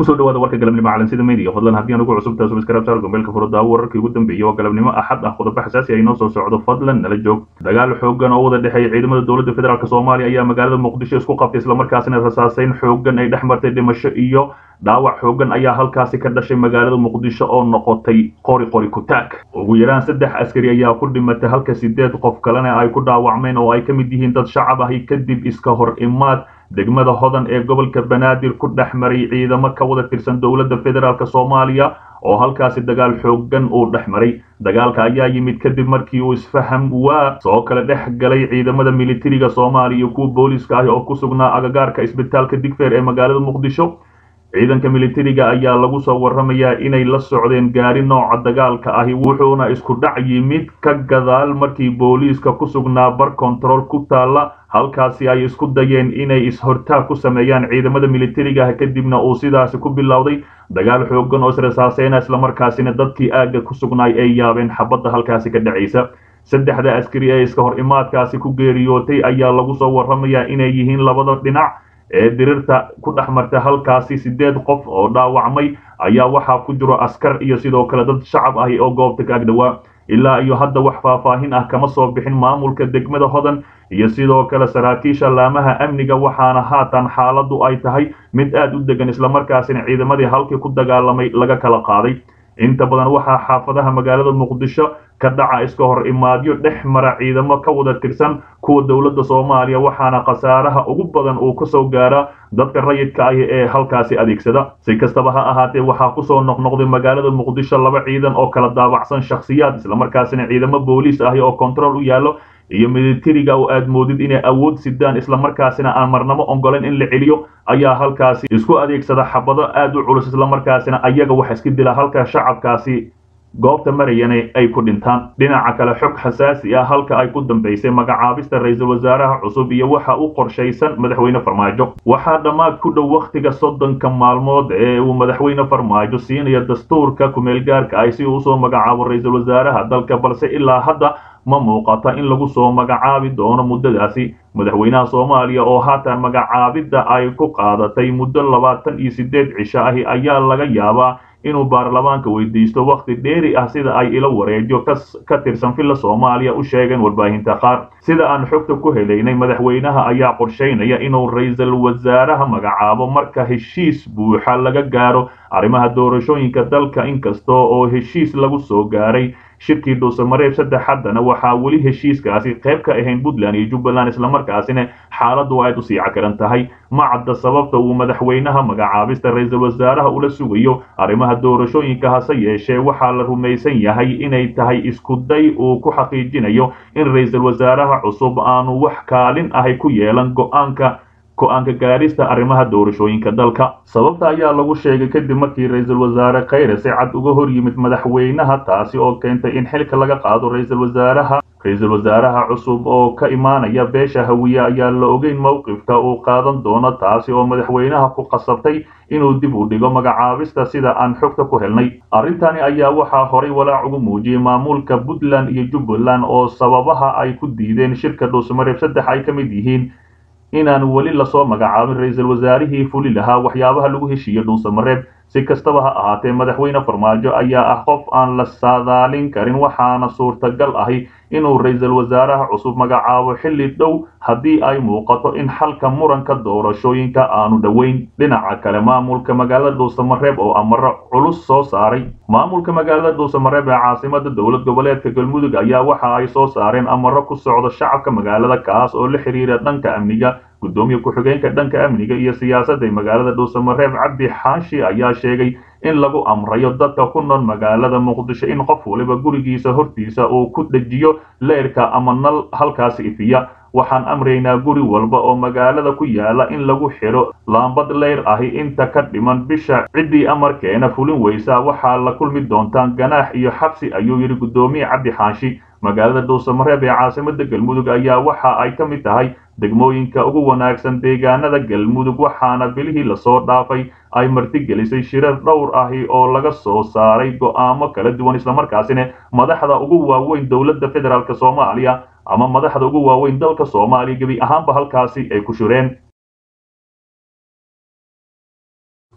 kusoo dhawaada warka galabnimo calansida media fadlan haddii aan ugu cusubtahay subscribe saar gombeelka furada wararkii ugu dambeeyay waa galabnimo axad ah qodobo xasaasi ah inoo soo socdo fadlan nala joog dagaal xoogan oo wada dhexeeya ciidamada dowladda federaalk soomaaliya ayaa magaalada muqdisho isku qabtay islamarkaasina rasaaseyn xoogan ay dhex martay dhimasho iyo dhaawac xoogan ayaa halkaasi ka dhashay magaalada muqdisho oo noqotay qori qori kutaag ugu yaraan saddex askari ayaa ku dhimatay halka sideed qof kalena ay ku dhaawacmeen oo ay ka mid yihiin dad shacab ahi kadib iska hor imaad degmada hodan ee gobolka banaadir ku dhex maray ciidamo ka wada tirsan dowladda federaalk soomaaliya oo halkaasi dagaal xoogan uu dhex maray dagaalka ayaa yimid kadib markii uu isfaham waa soo kala dhex galay ciidamada militariga soomaaliya iyo kuwa booliiska ah oo ku sugnaa agagaarka isbitaalka digfeer ee magaalada muqdisho ciidanka militariga ayaa lagu soo warramayaa inay la socdeen gaari nooca dagaalka ahi wuxuuna isku dhac yimid ka gadaal markii booliiska ku sugnaa bar control ku taalla halkaasi ay isku dayeen inay is-hortaag ku sameeyaan ciidamada militariga ah kadibna uu sidaasi ku bilowday dagaal xoogan oo israsaaseyna islamarkaasina dadkii aagga ku sugnaay ay yaabeen xabadda halkaasi ka dhacaysa saddexda askari ee iska hor imaadkaasi ku geeriyootay ayaa lagu soo warramayaa inay yihiin labada dhinac ee dirirta ku dhex martay halkaasi sideed qof oo dhaawacmay ayaa waxaa ku jiro askar iyo sidoo kale dad shacab ahi oo goobta ka agdhowaa ilaa iyo hadda wax faahfaahin ah kama soo bixin maamulka degmada hodan iyo sidoo kale saraakiisha laamaha amniga waxaana haatan xaaladdu ay tahay mid aad u degan islamarkaasina ciidamadii halkii ku dagaalamay laga kala qaaday inta badan waxaa xaafadaha magaalada muqdisho ka dhaca iska hor imaadyo dhex mara ciidamo ka wada tirsan kuwa dowladda soomaaliya waxaana khasaaraha ugu badan uu kasoo gaaraa dadka rayidka ahi ee halkaasi adeegsada si kastaba ha ahaatee waxaa kusoo noqnoqday magaalada muqdisho laba ciidan oo kala daabacsan shakhsiyaad islamarkaasina ciidamo booliis ahi oo control u yaallo iyo militariga oo aad moodid inay awood sidaan islamarkaasina aan marnamo ongolen in la celiyo ayaa halkaasi isku adeegsada xabado aad u culus islamarkaasina ayaga wax iska dila halka shacabkaasi goobta marayana ay ku dhintaan dhinaca kale xog xasaasi ah halka ay ku dambaysay magacaabista ra-iisul wasaaraha cusub iyo waxa u qorshaysan madaxweyne farmaajo waxaa dhammaad ku dhow wakhtiga soddonka maalmood ee uu madaxweyne farmaajo siinayo dastuurka kumeelgaarka ah si uu usoo magacaabo ra-iisul wasaaraha dalka balse ilaa hadda ma muuqata in lagu soo magacaabi doono muddadaasi madaxweynaha soomaaliya oo haatan magacaabidda ay ku qaadatay muddo labaatan iyo siddeed cisho ahi ayaa laga yaabaa inuu baarlamaanka weydiisto wakhti dheeri ah sida ay ilo wareegyo ka tirsan villa soomaaliya u sheegeen warbaahinta qaar sida aan xogta ku helaynay madaxweynaha ayaa qorshaynaya inuu ra-iisul wasaaraha magacaabo marka heshiis buuxa laga gaaro arrimaha doorashooyinka dalka inkasta oo heshiis lagu soo gaaray shirkii dhuusamareeb saddex haddana waxaa weli heshiiskaasi qayb ka ahayn puntland iyo jubbaland islamarkaasina xaaladdu aad u sii cakaran tahay ma cadda sababta uu madaxweynaha magacaabista ra-iisul wasaaraha ula sugayo arrimaha doorashooyinka hase yeeshee waxaa la rumaysan yahay inay tahay iskuday uu ku xaqiijinayo in ra-iisul wasaaraha cusub aanu wax kaalin ahay ku yeelan go-aanka go-aanka gaarista arrimaha doorashooyinka dalka sababta ayaa lagu sheegay kadib markii ra-iisul wasaare khayre si cad uga hor yimid madaxweynaha taasi oo keentay in xilka laga qaado ra-iisul wasaaraha ra-iisul wasaaraha cusub oo ka imaanaya beesha hawiye ayaa la ogeyn mowqifka uu qaadan doono taasi oo madaxweynaha ku qasabtay inuu dib u dhigo magacaabista sida aan xogta ku helnay arrintani ayaa waxaa horay walaac ugu muujiyey maamulka puntland iyo jubbaland oo sababaha ay ku diideen shirka dhuusamareeb saddex ay ka mid yihiin inaan weli lasoo magacaabin ra-iisul wasaarihii fuli lahaa waxyaabaha lagu heshiiye dhuusamareeb si kastaba ha ahaatee madaxweyne farmaajo ayaa ah qof aan la saadaalin karin waxaana suurtagal ahi inuu ra-iisul wasaaraha cusub magacaabo xilli dhow haddii ay muuqato in xalka muranka doorashooyinka aanu dhoweyn dhinaca kale maamulka magaalada dhuusamareeb oo amaro culus soo saaray maamulka magaalada dhuusamareeb ee caasimada dowlad goboleedka galmudug ayaa waxa ay soo saareen amaro ku socdo shacabka magaalada kaas oo la xiriira dhanka amniga gudoomiye ku-xigeenka dhanka amniga iyo siyaasadda ee magaalada dhuusamareeb cabdi xaashi ayaa sheegay in lagu amrayo dadka ku nool magaalada muqdisho in qof waliba gurigiisa hortiisa uu ku dhejiyo leyrka ama nal halkaasi ifiya waxaan amraynaa guri walba oo magaalada ku yaala in lagu xidho laambad leyr ahi inta ka dhiman bisha ciddii amarkeena fulin weysa waxaa la kulmi doontaan ganaax iyo xabsi ayuu yidhi gudoomiye cabdi xaashi magaalada dhuusamareeb ee caasimada galmudug ayaa waxa ay ka mid tahay degmooyinka ugu wanaagsan deegaanada galmudug waxaana bilihii lasoo dhaafay ay martigelisay shirar dhowr ahi oo laga soo saaray go'aamo kala duwan islamarkaasina madaxda ugu waaweyn dowladda federaalk soomaaliya ama madaxda ugu waaweyn dalka soomaaliya gebi ahaanba halkaasi ay ku shireen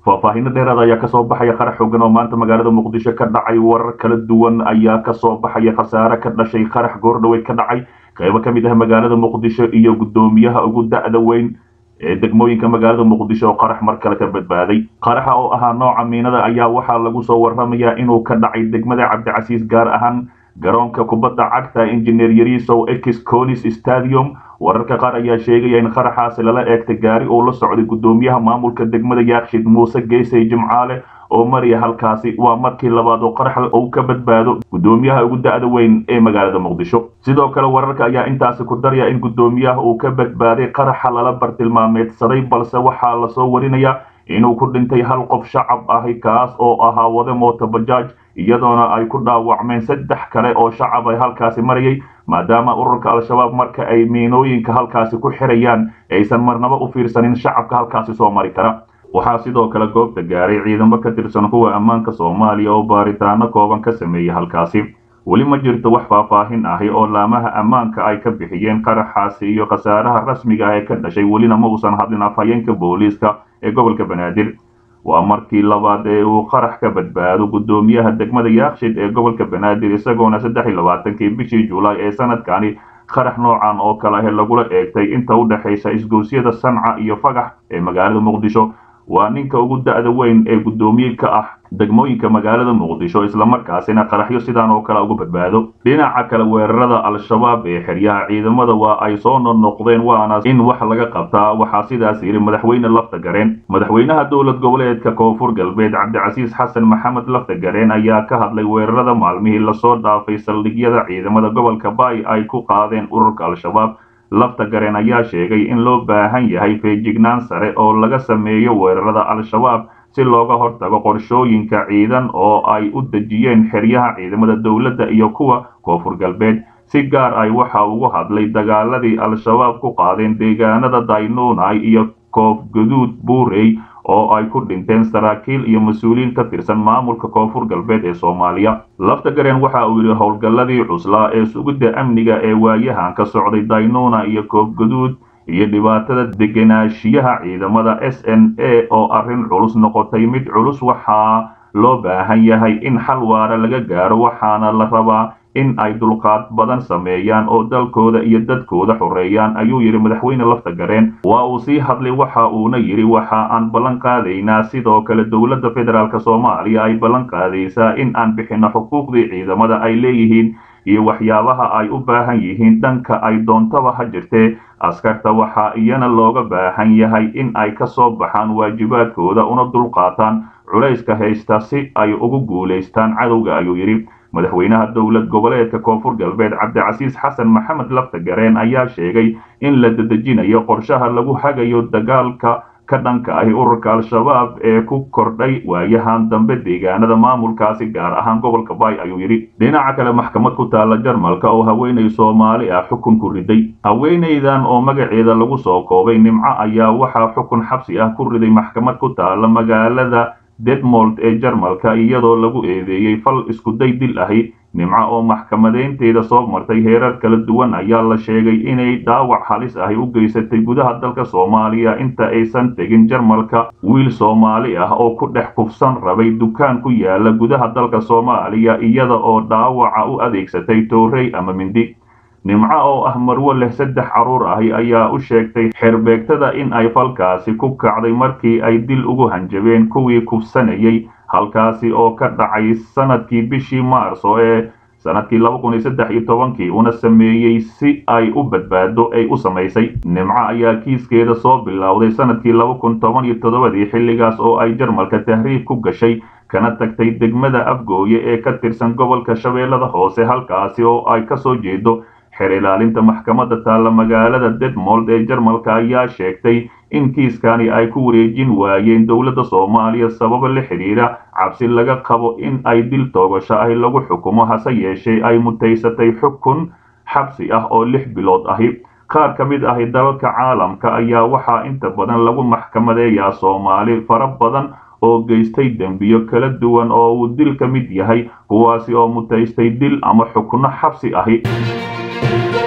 faahfaahinno dheeraad ayaa kasoo baxaya qarax xoogan oo maanta magaalada muqdisho ka dhacay warar kala duwan ayaa kasoo baxaya khasaare ka dhashay qarax goordhaweyd ka dhacay qaybo ka mid ah magaalada muqdisho iyo guddoomiyaha ugu da'da weyn ee degmooyinka magaalada muqdisho oo qarax mar kale ka badbaaday qaraxa oo ahaa nooca miinada ayaa waxaa lagu soo warramayaa inuu ka dhacay degmada cabdicasiis gaar ahaan garoonka kubadda cagta injineer yarisow ex conis stadium wararka qaar ayaa sheegaya in qaraxaasi lala eegtay gaari uu la socday guddoomiyaha maamulka degmada yaakshid muuse geesay jimcaale oo maraya halkaasi waa markii labaad oo qarax uu ka badbaado guddoomiyaha ugu da'da weyn ee magaalada muqdisho sidoo kale wararka ayaa intaasi ku daraya in guddoomiyaha uu ka badbaaday qaraxa lala bartilmaameedsaday balse waxaa lasoo warinayaa inuu ku dhintay hal qof shacab ahi kaas oo ahaa wade mooto bajaaj iyadoona ay ku dhaawacmeen saddex kale oo shacab ay halkaasi marayay maadaama ururka al-shabaab marka ay miinooyinka halkaasi ku xirayaan aysan marnaba u fiirsanin shacabka halkaasi soo mari kara waxaa sidoo kale goobta gaaray ciidamo ka tirsan kuwa ammaanka soomaaliya oo baaritaano kooban ka sameeyey halkaasi weli ma jirto wax faahfaahin ahi oo laamaha ammaanka ay ka bixiyeen qaraxaasi iyo khasaaraha rasmiga ah ee ka dhashay welina ma uusan hadlin afhayeenka booliiska ee gobolka banaadir waa markii labaad ee uu qarax ka badbaado guddoomiyaha degmada yaakshid ee gobolka banaadir isagoona saddex iyo labaatankii bishii julaay ee sanadkani qarax noocan oo kale ah lagula eegtay inta u dhexaysa isgoosyada sanca iyo fagax ee magaalada muqdisho waa ninka ugu da'da weyn ee guddoomiye ka ah degmooyinka magaalada muqdisho islamarkaasina qaraxyo sidaan oo kale uga badbaado dhinaca kale weerarada al-shabaab ee xeryaha ciidamada waa ay soo noqnoqdeen waana in wax laga qabtaa waxaa sidaas yidhi madaxweyne lafta gareen madaxweynaha dowlad goboleedka koonfur galbeed cabdicasiis xasan maxamed lafta gareen ayaa ka hadlay weerarada maalmihii lasoo dhaafay saldhigyada ciidamada gobolka baay ay ku qaadeen ururka al-shabaab lafta gareen ayaa sheegay in loo baahan yahay feejignaan sare oo laga sameeyo weerarada al-shabaab si looga hortago qorshooyinka ciidan oo ay u dejiyeen xeryaha ciidamada dowladda iyo kuwa koonfur galbeed si gaar ay waxa ugu hadlay dagaaladii al-shabaab ku qaadeen deegaanada daynunai iyo koof guduud buurey oo ay ku dhinteen saraakiil iyo mas-uuliyiin ka tirsan maamulka koonfur galbeed ee soomaaliya lafta gareen waxa uu yidhi howlgalladii cuslaa ee sugidda amniga ee waayahan ka socday daynuna iyo koof guduud iyo dhibaatada degenaanshiyaha ciidamada s n a oo arrin culus noqotay mid culus waxaa loo baahan yahay in xal waara laga gaaro waxaana la rabaa in ay dulqaad badan sameeyaan oo dalkooda iyo dadkooda xoreeyaan ayuu yidhi madaxweyne lafta gareen waa uu sii hadlay waxa uuna yidhi waxa aan ballan qaadaynaa sidoo kale dowladda federaalk soomaaliya ay ballan qaadaysaa in aan bixinno xuquuqdii ciidamada ay leeyihiin iyo waxyaabaha ay u baahan yihiin dhanka ay doontaba ha jirtee askarta waxaa iyana looga baahan yahay in ay ka soo baxaan waajibaadkooda una dulqaataan culayska haysta si ay ugu guulaystaan cadowga ayuu yidhi madaxweynaha dowlad goboleedka koonfur galbeed cabdicasiis xasan maxamed lafta gareen ayaa sheegay in la dedejinayo qorshaha lagu hagayo dagaalka ka dhanka ahi ururka al-shabaab ee ku kordhay waayahan dambe deegaanada maamulkaasi gaar ahaan gobolka baay ayuu yidhi dhinaca kale maxkamad ku taalla jarmalka oo haweenay soomaali ah xukun ku riday haweenaydan oo magaceeda lagu soo koobay nimco ayaa waxaa xukun xabsi ah ku riday maxkamad ku taalla magaalada detmold ee jarmalka iyadoo lagu eedeeyey fal iskuday dil ahi nimco oo maxkamadeynteeda soo martay heerar kala duwan ayaa la sheegay inay dhaawac halis ahi u geysatay gudaha dalka soomaaliya inta aysan tegin jarmalka wiil soomaali ah oo ku dhex kufsan rabay dukaan ku yaala gudaha dalka soomaaliya iyada oo dhaawaca u adeegsatay toorey ama mindi nimco oo ah marwo leh saddex carruur ahi ayaa u sheegtay xerbeegtada in ay falkaasi ku kacday markii ay dil ugu hanjabeen kuwii kufsanayay halkaasi oo ka dhacay sanadkii bishii maarso ee sanadkii laba kun iyo saddex iyo tobankii una sameeyey si ay u badbaado ay u samaysay nimco ayaa kiiskeeda soo bilowday sanadkii laba kun toban iyo toddobadii xilligaas oo ay jarmalka tahriib ku gashay kana tagtay degmada afgooye ee ka tirsan gobolka shabeellada hoose halkaasi oo ay ka soo jeedo xer ilaalinta maxkamadda taalla magaalada detmold ee jarmalka ayaa sheegtay in kiiskani ay ku wareejin waayeen dowladda soomaaliya sababa la xidhiidha cabsi laga qabo in ay dil toogasho ahi lagu xukumo hase yeeshee ay mutaysatay xukun xabsi ah oo lix bilood ahi qaar ka mid ahi dalalka caalamka ayaa waxaa inta badan lagu maxkamadeeyaa soomaali fara badan oo geystay dembiyo kala duwan oo uu dil ka mid yahay kuwaasi oo mutaystay dil ama xukno xabsi ahi